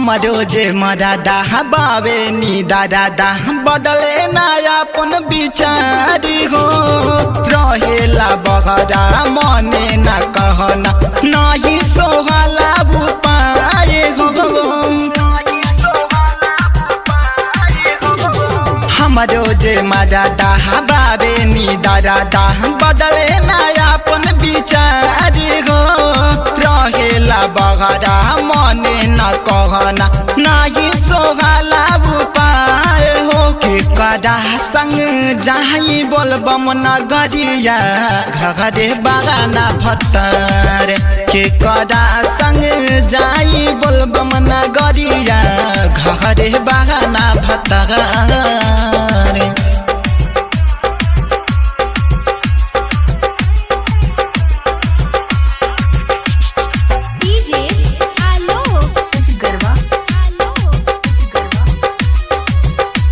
हमरो जे मदादा बाबे नी दादा बदले ना अपन बिचारी हो रहेला बगरा मने ना कहना नाही सोहला बुपाए हो हमरो जे मदादा बाबे नी दादा बदले ना अपन बिचारी हो रहेला बगरा मने न कहना नाही सोहला उपाय हो के कदा संग जाही बोलबम नगरिया घरे बागाना भत्तर के कदा संग जाई बोलबम नगरिया घरे बागाना भत्तर डीजे आलोक कुछ गरबा आलोक कुछ गरबा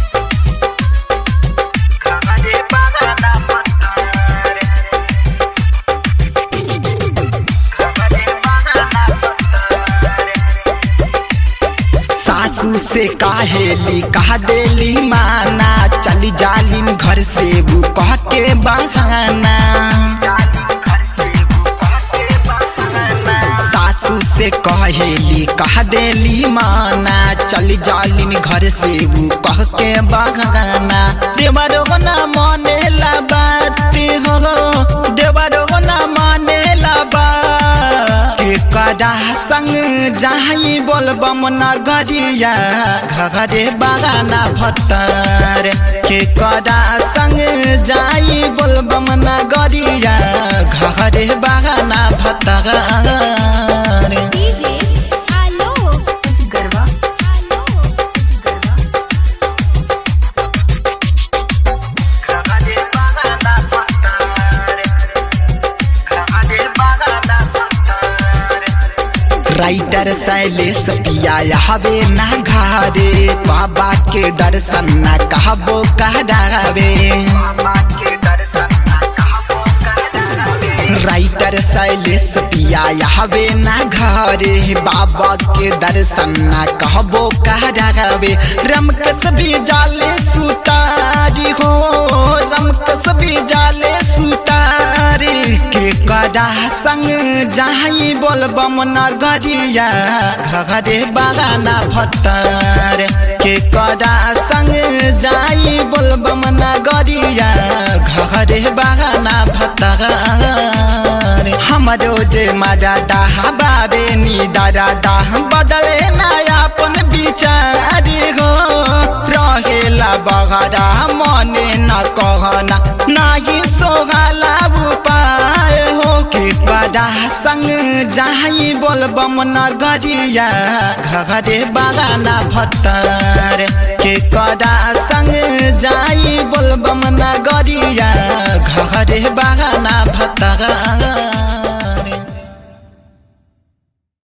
सासू से काहेली कहा देली माना चली जालिम घर से वो कह के बहाना सासू से कहेली कह देली माना चली जालिम घर से वो कह के बहाना देवरो ना माने ला बात हो देवरो ना माने ला बात के कदा संग जाही बोलबम नगरिया घरे बागाना भत्तर के कदा संग जाई बोलबम नगरिया घरे बागाना भत्तर डीजे आलोक कुछ गरबा आलोक कुछ गरबा राइटर शैलेश पिया हवे ना घरे बाबा के दर्शन न कहबो कहरावे राइटर शैलेश पिया हवे ना घरे बाबा के दर्शन न कहबो कहरावे रमकस भी जाले सुतारी हो रमकस भी जाले सुतारी के कदा संग जाही बोलबम नगरिया घरे बागाना भत्तर के कदा संग जाई बोलबम नगरिया घरे बागाना भत्तर हमरो जे मजा दाह बाबे नी दादा दाह बदले ना अपन बिचारी हो रहेला बगरा मने न कहना नाही सोहला उपाय हो के कदा संग जाही बोलबम नगरिया घरे बागाना भत्तर के कदा संग जाई बोलबम नगरिया घरे बागाना भत्तर